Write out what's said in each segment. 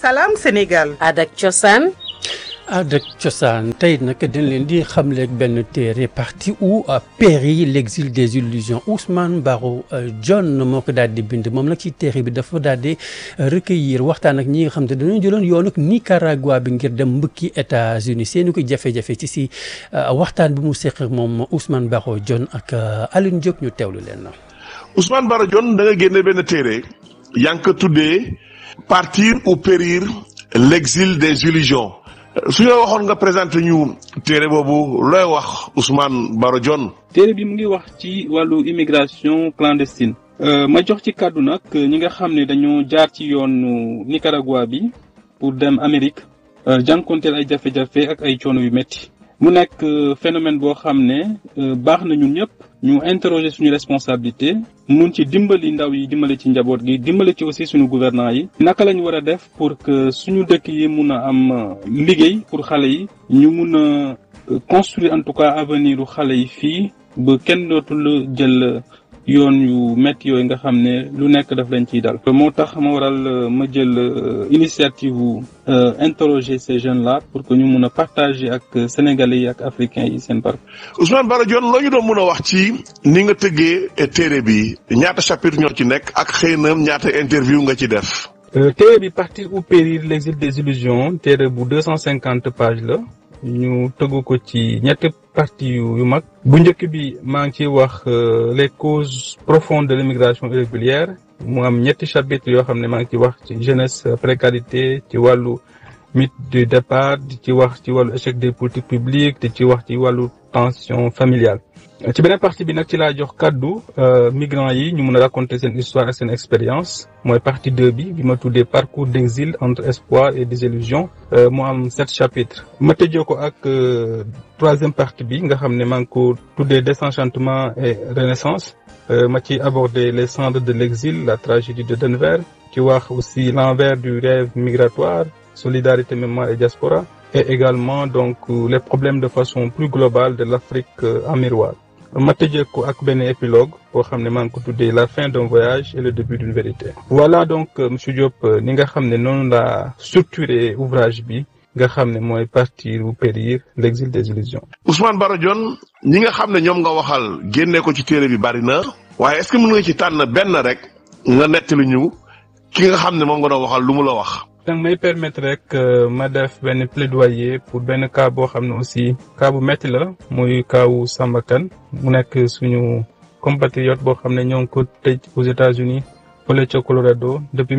salaam Sénégal. Adak Cosaan. Adak Cosaan tey nag dañ leen di xamleeg benn téere parti où périt l'exil des illusions Ousmane Baro John moo ko daal di bind moom nag ci téere bi dafa daal di recueillir waxtaan ak ñi nga xam te dañoo jëloon yoonu Nicaragua bi ngir dem mbëkki États-Unis seeni ko jafe-jafe ci si waxtaan bi mu seq moom Ousmane Baro John ak Alioune Diop ñu teewlu leen. Ousmane Baro John da nga génne benn téere yaa ngi ko tuddee partir ou périr l'exil des illusions. su ñu waxoon nga présenté ñu téere boobu looy wax Ousmane Baro John. téere bi mu ngi wax ci wàllu immigration clandestine. ma jox ci kàddu nag ñi nga xam ne dañoo jaar ci yoonu Nicaragua bi pour dem Amérique jànkonteel ay jafe-jafe ak ay coono yu métti. mu nekk phénomène boo xam ne baax na ñun ñëpp ñu interroger suñu responsabilité mun ci dimbali ndaw yi dimbali ci njaboot gi dimbali ci aussi suñu gouvernants yi naka lañ war a def pour que suñu dëkk yi mun a am liggéey pour xale yi ñu mun a construire en tout cas avenir u xale yi fii ba kenn dootul jël yoon yu métti yooyu nga xam ne lu nekk daf lañ ciy dal moo tax ma waral ma jël initiative wu interroger ces jeunes là pour que ñu mun a partager ak sénégalais yi ak africains yi seen parcours. Ousmane Baro John loo ñu doon mun a wax ci ni nga tëggee téere bi ñaata chapitre ñoo ci nekk ak xëy na ñaata interview nga ci def. téere bi partir ou périr l'exil des illusions téere bu deux cent cinquante pages la. ñu tëggu ko ci ñetti parties yu mag bu njëkk bi maa ngi ciy wax les causes profondes de l'immigration irrégulière mu am ñetti chapitres yoo xam ne maa ngi ciy wax ci jeunesse précarité ci wàllu mythe du départ di ci wax ci wàllu échec des politiques publiques di ci wax ci wàllu tension familiale ci beneen partie bi nag ci laa jox kàddu migrants yi ñu mun a raconter seen histoire ak seen expérience mooy partie deux bi bi ma tuddee parcours d'exil entre espoir et désillusion mu am sept chapitres ma tëjee ko ak troisième partie bi nga xam ne maa ngi ko tuddee désenchantement et renaissance ma ci aborder les cendres de l'exil la tragédie de Denver ci wax aussi l'envers du rêve migratoire solidarité mémoire et diaspora et également donc les problèmes de façon plus globale de l'Afrique en miroir ma tëjee ko ak benn épilogue boo xam ne maa ngi ko tuddee la fin d'un voyage et le début d'une vérité voilà donc monsieur Diop ni nga xam ne noonu la structuré ouvrage bi nga xam ne mooy partir ou périr l'exil des illusions Ousmane Baro John ñi nga xam ne ñoom nga waxal génne ko ci téere bi bari na waaye est-ce que mën nga ci tànn benn rek nga nettali ñu ki nga xam ne moom nga doon waxal lu mu la wax danga may permettre rek ma def benn plaidoyer pour benn cas boo xam ne aussi cas bu metti la muy kaawu Samba Kane mu nekk suñu compatriote boo xam ne ñoo ngi ko tëj aux États-Unis fële ca Colorado depuis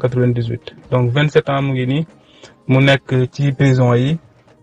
1998 donc 27 ans mu ngi nii mu nekk ci prison yi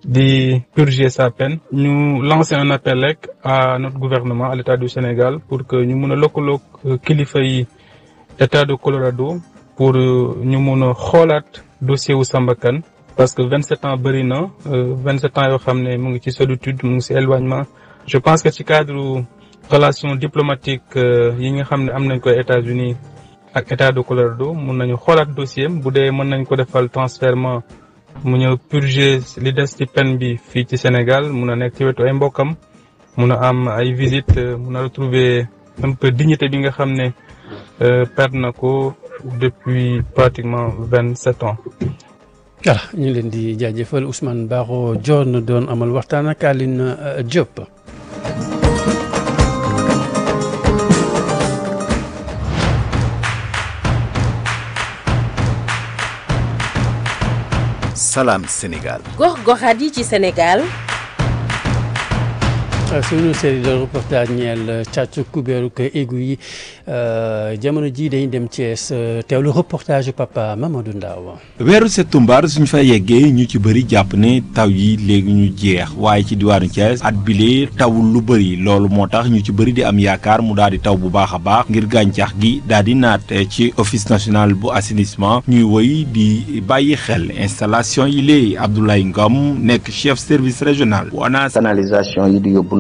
di purger sa peine ñu lancer un appel rek à notre gouvernement à l'État du Sénégal pour que ñu mun a lëkkaloog kilifa yi État de Colorado pour ñu mun a xoolaat dossier wu Samba Kane parce que 27 ans bëri na 27 ans yoo xam ne mu ngi ci solitude mu ngi ci éloignement je pense que ci cadre relation diplomatique yi nga xam ne am nañ ko États-Unis ak État de Colorado mun nañu xoolaat dossier bu dee mën nañ ko defal transfèrement mu ñëw purger li des ci peine bi fii ci Sénégal mun a nekk ci wetu ay mbokkam mun a am ay visite mun a retrouver un peu dignité bi nga xam ne perdre na ko depuis pratiquement vingt sept ans. voilà ñu ngi leen di jaajëfal Ousmane Baro John doon amal waxtaan ak Aline Diop. Salam Sénégal. gox-goxaat yi ci Sénégal. suñu série de reportage ñeel càcc kubéeru ko égu yi jamono ji dañ dem Thiès teewlu reportage papa Mamadou Ndaw weeru settumbar suñ fa yeggee ñu ci bëri jàpp ne taw yi léegi ñu jeex waaye ci diwaanu Thiès at bile tawul lu bëri loolu moo tax ñu ci bëri di am yaakaar mu daal di taw bu baax a baax ngir gàncax gi daal di naat ci office national bu assainissement ñuy woy di bàyyi xel installation yi léegi Abdoulaye Ngom nekk chef service régional bu ANAS canalisation yi di yóbbu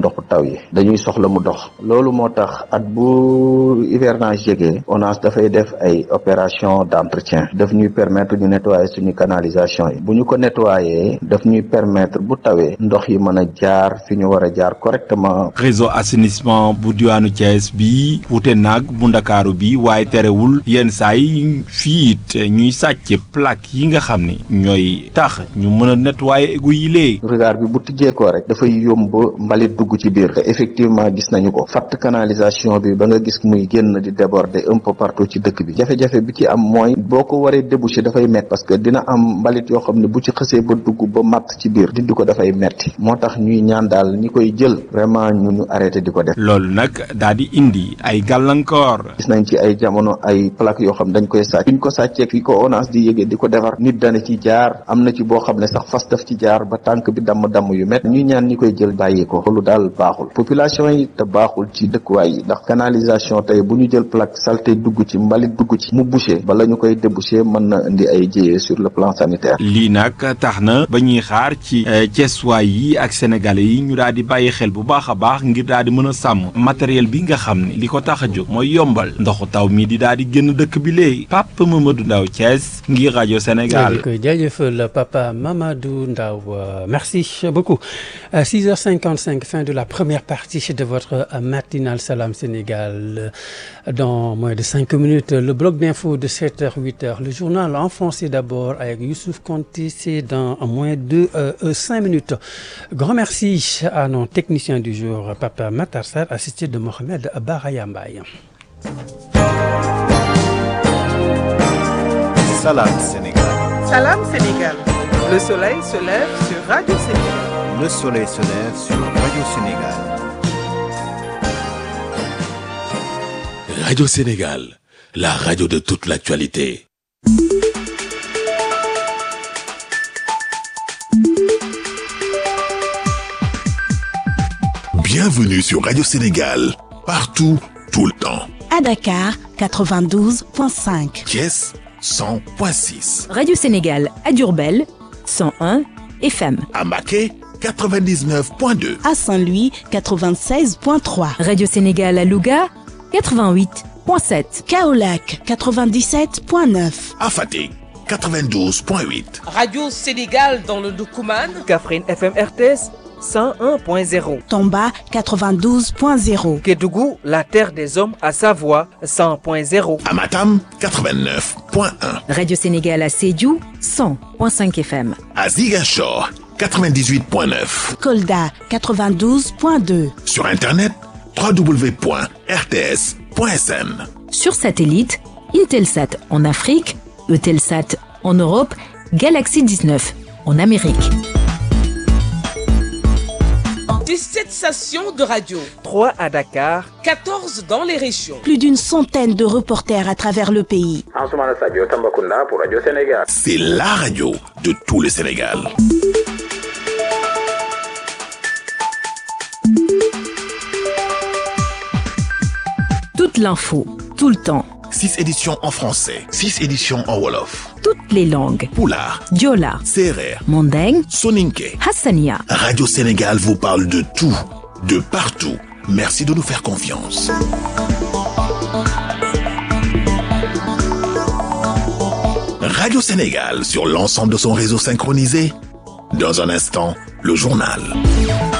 ndoxu taw yi dañuy soxla mu dox loolu moo tax at bu hivernage jegee ONAS dafay def ay opération d'entretien daf ñuy permettre ñu nettoyer suñu canalisation yi bu ñu ko nettoyer daf ñuy permettre bu tawee ndox yi mën a jaar fi ñu war a jaar correctement réseau assainissement bu diwaanu Thiès bi wute naag bu ndakaaru bi waaye terewul yenn saa yi fii it ñuy sàcc plaque yi nga xam ne ñooy tax ñu mën a nettoyer égout yi lee regard bi bu tijjeekoo rek dafay yomb mbalit dugg ci biir te effectivement gis nañu ko fatt canalisation bi ba nga gis muy génn di déborder un peu partout ci dëkk bi jafe-jafe bi ci am mooy boo ko waree déboucher dafay metti parce que dina am mbalit yoo xam ne bu ci xësee ba dugg ba matt ci biir dindi ko dafay metti moo tax ñuy ñaan daal ñi koy jël vraiment ñu ñu arrêté di ko def loolu nag daal di indi ay gàllankoor gis nañ ci ay jamono ay plaque yoo xam dañ koy sàcc fi ñu ko sàccee fi ko ONAS di yëgee di ko defar nit dana ci jaar am na ci boo xam ne sax fas daf ci jaar ba tànk bi damm-damm yu met ñuy ñaan ñi koy jël bàyyi ko loolu daal baaxul population yi te baaxul ci dëkkuwaay yi ndax canalisation tey bu ñu jël plaque saleté dugg ci mbalit dugg ci mu bouché bala ñu koy débouché mën na indi ay jéyee sur le plan sanitaire lii nag tax na ba ñuy xaar ci Thiessois yi ak sénégalais yi ñu daal di bàyyi xel bu baax a baax ngir daal di mën a sàmm matériel bi nga xam ne li ko tax a jóg mooy yombal ndoxu taw mi di daal di génn dëkk bi léegi Papa Mamadou Ndaw Thiès ngir rajo Sénégal. di koy jaajëfal Papa Mamadou Ndaw merci beaucoup 6h55 fin de la première partie de votre matinale Salam Sénégal dans moins de cinq minutes le bloc d'info de 7h 8h le journal en français d'abord avec Youssouf Konté c'est dans moins de cinq minutes grand merci à nos techniciens du jour Papa Matar Sarr assisté de Mohamed Baraya Mbaye Salam Sénégal. Salam Sénégal. Le soleil se lève sur Radio Sénégal. Le soleil se lève sur Radio Sénégal. Radio Sénégal, la radio de toute l'actualité. Bienvenue sur Radio Sénégal, partout, tout le temps. À Dakar, 92.5. Thiès, 100.6. Radio Sénégal à Diourbel, 101 FM. À Maquet, 99.2. À Saint-Louis, 96.3. Radio Sénégal à Louga, 88.7. Kaolac, 97.9. À Fatick, 92.8. Radio Sénégal dans le Doukouman. Kaffrine FM RTS. 101.0. Tomba 92.0. Kédougou, la terre des hommes à Savoie 100.0. Amatam 89.1. Radio Sénégal à Sédiou 100.5 FM. À Ziguinchor 98.9. Kolda 92.2. Sur internet www.rts.sn. Sur satellite, Intelsat en Afrique, Eutelsat en Europe, Galaxy 19 en Amérique. 17 stations de radio. 3 à Dakar. 14 dans les régions. Plus d'une centaine de reporters à travers le pays. C'est la radio de tout le Sénégal. Toute l'info, tout le temps. 6 éditions en français, 6 éditions en Wolof. Toutes les langues. Poulard, Diola, Serer, Mandeng, Soninke. Hassania. Radio Sénégal vous parle de tout, de partout. Merci de nous faire confiance. Radio Sénégal sur l'ensemble de son réseau synchronisé. Dans un instant, le journal.